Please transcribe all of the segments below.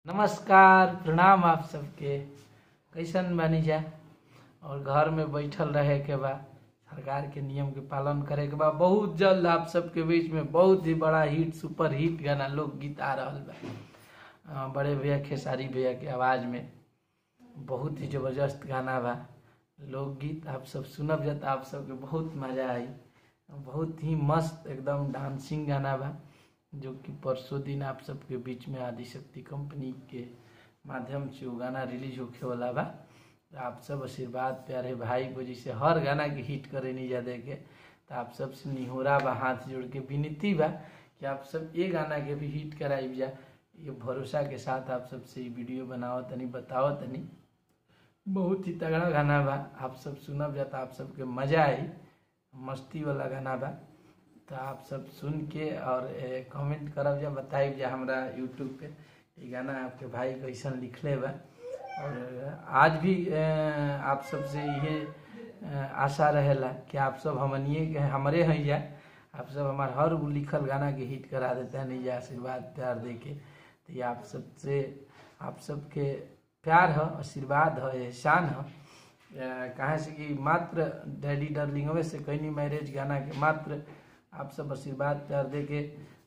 नमस्कार प्रणाम आप सबके कैसन बानी जा और घर में बैठल रहे के बा सरकार के नियम के पालन करे के बा बहुत जल्द आप सबके बीच में बहुत ही बड़ा हिट सुपर हिट गाना लोकगीत आ रहल बा अ, बड़े भैया खेसारी भैया के आवाज में बहुत ही जबरदस्त गाना बा लोकगीत आप सब सुनब जा त आप सबके बहुत मजा आई बहुत ही मस्त एकदम डांसिंग गाना बा जो कि परसों दिन आप सबके बीच में आदिशक्ति कंपनी के माध्यम से वो गाना रिलीज होखे वाला बा आप सब आशीर्वाद प्यारे भाई को जैसे हर गाना के हिट करे नहीं जा देके तो आप सब से निहोरा बा हाथ जोड़ के विनती बा कि आप सब ये गाना के भी हिट कराई जा ये भरोसा के साथ आप सबसे ये वीडियो बनाओ तनी बताओ तनी बहुत ही तगड़ा गाना बा आप सब सुनब जा तो आप सबके मजा आई मस्ती वाला गाना बा तो आप सब सुन के और कमेंट करब जा बताइब जा हमरा यूट्यूब पे ये गाना आपके भाई कैसन लिखले बा और आज भी अ, आप सबसे ये अ, आशा रहेला कि आप सब हमनिए के हमरे हैं जा आप सब हमार हर वो लिखल गाना के हिट करा देते हैं नहीं जा आशीर्वाद प्यार दे के तो ये आप सबसे आप सबके प्यार है आशीर्वाद है एहसान है अ, कहाँ से कि मात्र डैडी डार्लिंगवे से कहनी मैरिज गाना के मात्र आप सब आशीर्वाद प्यार दे के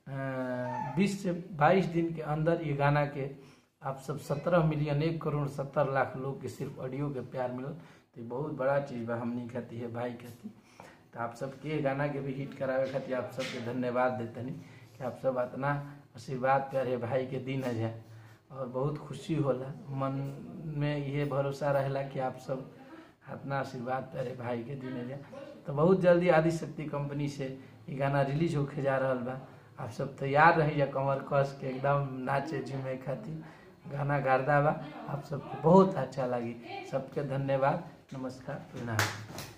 बीस से बाईस दिन के अंदर ये गाना के आप सब सत्रह मिलियन एक करोड़ सत्तर लाख लोग के सिर्फ ऑडियो के प्यार मिलल तो ये बहुत बड़ा चीज़ बा हमनी खाती है भाई खाती तो आप सबके ये गाना के भी हिट करावे खातिर आप सबके धन्यवाद देतनी कि आप सब इतना आशीर्वाद प्यारे भाई के दिन है और बहुत खुशी होला मन में ये भरोसा रहेला कि आप सब इतना आशीर्वाद प्यारे भाई के दिन है तो बहुत जल्दी आदिशक्ति कंपनी से ये गाना रिलीज होके जा रहा बा आप सब तैयार रही जा कमर कस के एकदम नाचे झूमे खातिर गाना गारदा बा आप सबको बहुत अच्छा लगी सबके धन्यवाद नमस्कार प्रणाम